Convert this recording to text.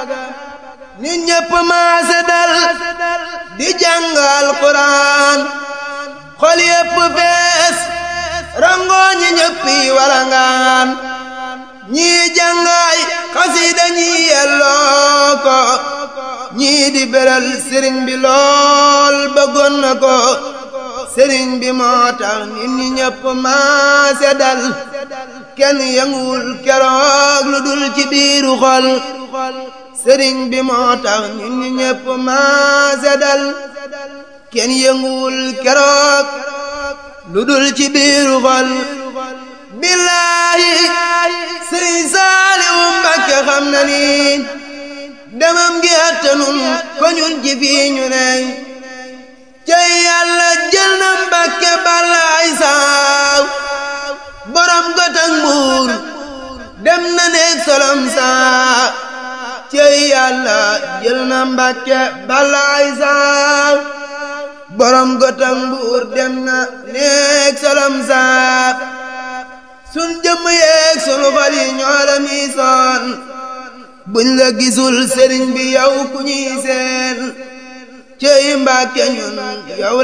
nit ñépp maase dal di jàngal Quraan xol yépp fees rangoo ñi ñëppi walangaan ñii jàngaay xasida ñii yelloo ko ñii di beral sëriñ bi lool bëggoon na ko sëriñ bi moo tax nit ñi ñëpp maase dal kenn yënguwul keroog lu dul ci biiru xol sëriñ bi moo tax nit ñi ñëpp maase dal kenn yënguwul keroog lu dul ci biiru xol billaahi sëriñ Saaliwu Mbàkke xam na ni demam gi attanun ko ñun ci fii ñu ney cey yàlla jël na Mbàkke balaay saaw borom gotak mbuur dem na neeg solom saa cey yàlla jël na Mbàkke balaay saaw borom gotak mbuur dem na neeg solom saa sun jëmm yeeg sunu xol yi ñoo la miisoon buñ la gisul sëriñ bi yow ku ñuy seen cey Mbàkke ñun yow